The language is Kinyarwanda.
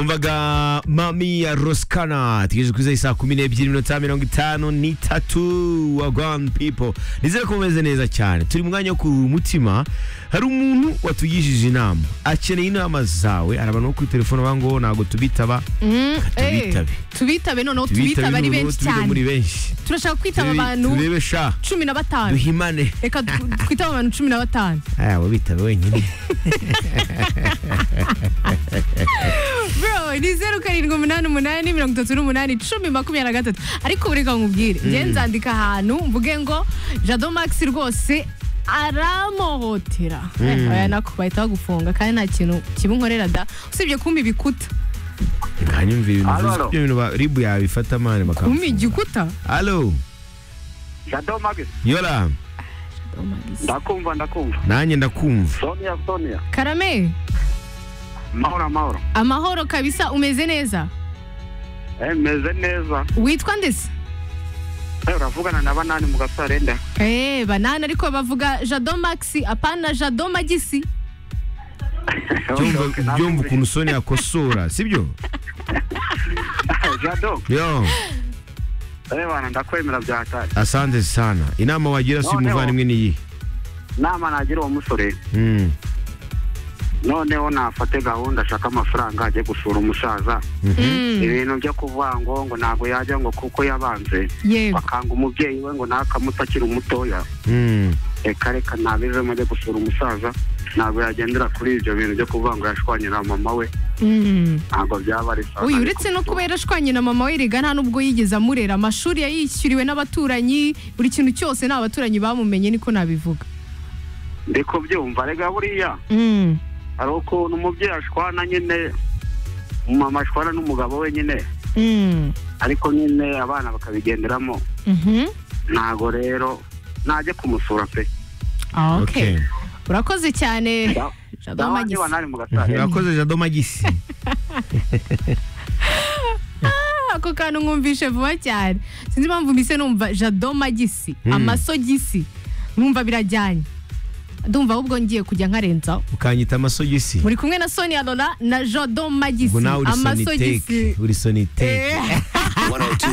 wumvaga mami ya rosikana tugejeje kuri saa kumi n'ebyiri iminota mirongo itanu n'itatu wa rwani pipo nizere ko mumeze neza cyane turi mu mwanya wo ku mutima hari umuntu watugishije inama akeneye inama zawe hari abantu bo kuri telefone bavuga ngo ntabwo tubitaba tubitabe tubitabe noneho tubitabe ari noneho, benshi tubitabe muri cyane benshi turashaka kwitaba Turebe- abantu turebe sha cumi na batanu duhimane reka du- twitaba abantu cumi na batanu aya wabitabe wenyine bro ni zeru karindwi umunani umunani mirongo itatu n'umunani icumi makumyabiri na gatatu ariko ubu reka nkubwire njye nzandika ahantu mvuge ngo jado max rwose aramuhotera Eh, oya nako bahita bagufunga kandi nta kintu kibunkorera da usibye kumpa ibikuta nkanyumvira ibintu Halo, uvuze halo. ibyo bintu ba- ribu yabifata mani kumpa bakamufungura igikuta alo jado magis yora ndakumva ndakumva nanjye ndakumva sonia sonia karame mahoro amahoro amahoro kabisa umeze neza Eh, meze neza witwa ndetse Eh, uravugana na banani mu gasarenda Eh, banana ariko bavuga jado max apana jado magisi byumva byumva ukuntu soni yakosora sibyo jado yo ebana ndakwemera byatari asante sana inama wagira si Noneho. umuvandimwe ni iyi nama nagira uwo musore Mm, noneho nafate gahunda ashaka amafaranga ajye gusura umusaza ibintu byo kuvuga ngo ngo ntabwo yajya ngo kuko yabanze yego bakanga umubyeyi we ngo nakamuta akiri umutoya mm. reka reka ntabizemo ajya gusura umusaza ntabwo yagendera kuri ibyo bintu byo kuvuga ngo yashwanyira mama we Mm. ntabwo byaba ari sawa uyu uretse no kuba yarashwanye na mama we riga nta nubwo yigeze amurera amashuri yayishyuriwe n'abaturanyi buri kintu cyose nta baturanyi bamumenye niko nabivuga ndi kubyumva rega buriya Mm. hari ukuntu umubyeyi ashwana nyine umumama ashwana n'umugabo we nyine Mm. ariko nyine abana bakabigenderamo Mhm. ntabwo rero najya kumusura pe Ah, Okay. okay urakoze cyane Da- Jado dawa Magisi. niba nari mu gasare urakoze jado magisi ako kantu nkumvishe vuba cyane sinzi impamvu mbise numva jado magisi Mm. amasogisi numva birajyanye ndumva ahubwo ngiye kujya nkarenzaho ukanyita amasogisi muri kumwe na sonia lola na jado magisi ubwo nawe uri soniteke uri soniteke Eh. 102.7